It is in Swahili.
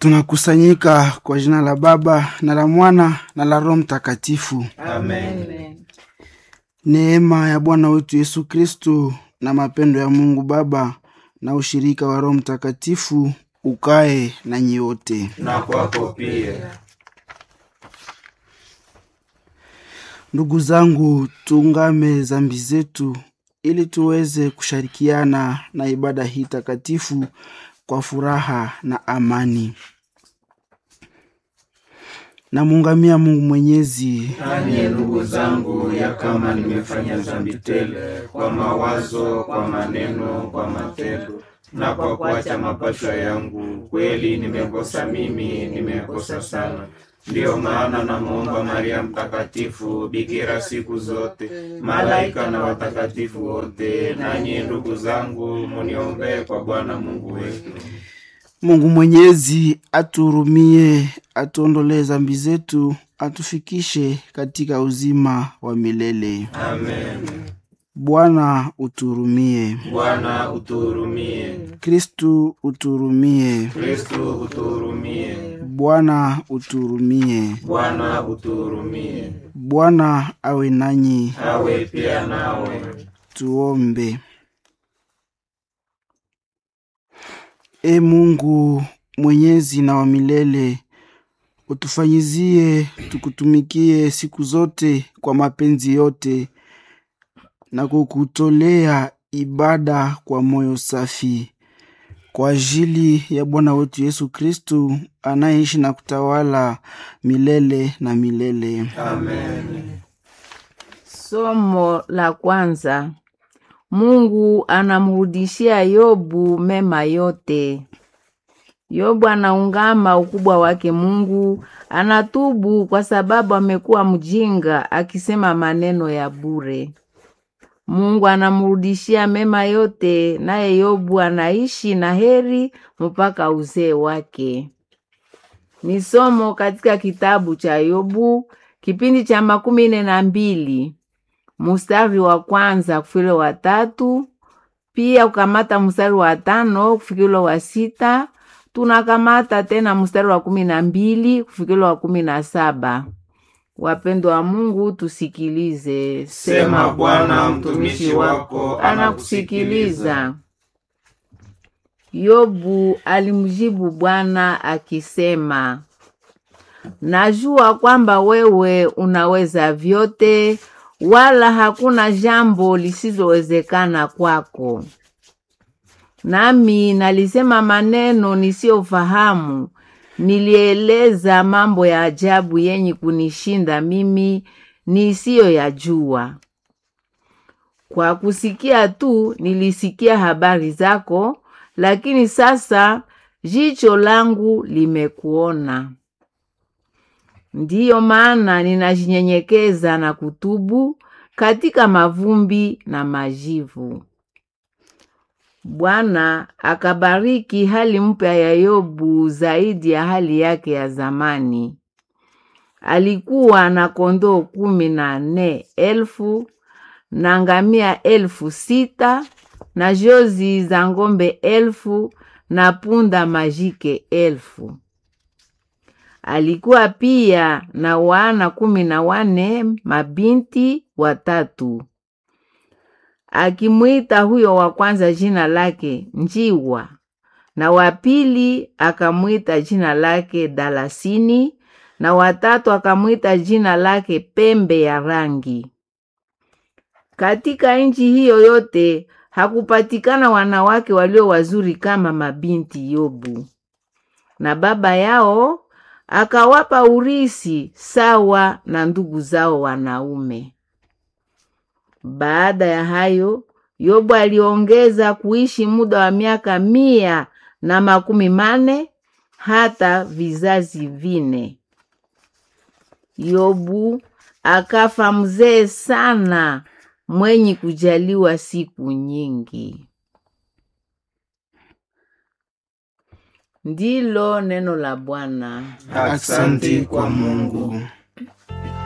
Tunakusanyika kwa jina la Baba na la Mwana na la Roho Mtakatifu. Amen. Neema ya Bwana wetu Yesu Kristu na mapendo ya Mungu Baba na ushirika wa Roho Mtakatifu ukae na nyote. Na kwako pia. Ndugu zangu, tuungame zambi zetu ili tuweze kushirikiana na ibada hii takatifu kwa furaha na amani. Namuungamia Mungu Mwenyezi Nani ndugu zangu, ya kama nimefanya dhambi tele kwa mawazo, kwa maneno, kwa matendo na kwa kuacha mapasho yangu, kweli nimekosa mimi, nimekosa sana. Ndiyo maana namwomba Maria Mtakatifu, bikira siku zote, malaika na watakatifu wote, nanyi ndugu zangu, muniombee kwa Bwana Mungu wetu. Mungu Mwenyezi atuhurumie, atuondolee zambi zetu, atufikishe katika uzima wa milele. Amen. Bwana utuhurumie. Bwana utuhurumie. Kristu utuhurumie. Kristu utuhurumie. Bwana utuhurumie. Bwana utuhurumie. Bwana awe nanyi. Awe pia nawe. Tuombe. E Mungu mwenyezi na wa milele, utufanyizie tukutumikie siku zote kwa mapenzi yote na kukutolea ibada kwa moyo safi kwa ajili ya Bwana wetu Yesu Kristu anayeishi na kutawala milele na milele. Amen. Somo la kwanza. Mungu anamrudishia Yobu mema yote. Yobu anaungama ukubwa wake Mungu, anatubu kwa sababu amekuwa mjinga akisema maneno ya bure. Mungu anamrudishia mema yote, naye Yobu anaishi na heri mpaka uzee wake. Ni somo katika kitabu cha Yobu kipindi cha makumi nne na mbili mustari wa kwanza kufikile wa tatu, pia kukamata mstari wa tano kufikile wa sita. Tunakamata tena mstari wa kumi na mbili kufikile wa kumi na saba. Wapendwa wa Mungu, tusikilize. Sema Bwana, mtumishi wako anakusikiliza. Yobu alimjibu Bwana akisema, najua kwamba wewe unaweza vyote, wala hakuna jambo lisilowezekana kwako. Nami nalisema maneno nisiyofahamu, nilieleza mambo ya ajabu yenye kunishinda mimi nisiyoyajua. Kwa kusikia tu nilisikia habari zako, lakini sasa jicho langu limekuona. Ndiyo maana ninajinyenyekeza na kutubu katika mavumbi na majivu. Bwana akabariki hali mpya ya Yobu zaidi ya hali yake ya zamani. Alikuwa na kondoo kumi na nne elfu na ngamia elfu sita na jozi za ng'ombe elfu na punda majike elfu. Alikuwa pia na wana kumi na wane mabinti watatu. Akimwita huyo wa kwanza jina lake Njiwa, na wa pili akamwita jina lake Dalasini, na watatu akamwita jina lake Pembe ya Rangi. Katika nchi hiyo yote hakupatikana wanawake walio wazuri kama mabinti Yobu, na baba yao akawapa urisi sawa na ndugu zao wanaume. Baada ya hayo, Yobu aliongeza kuishi muda wa miaka mia na makumi mane hata vizazi vine. Yobu akafa mzee sana, mwenye kujaliwa siku nyingi. Ndilo neno la Bwana. Asante kwa Mungu.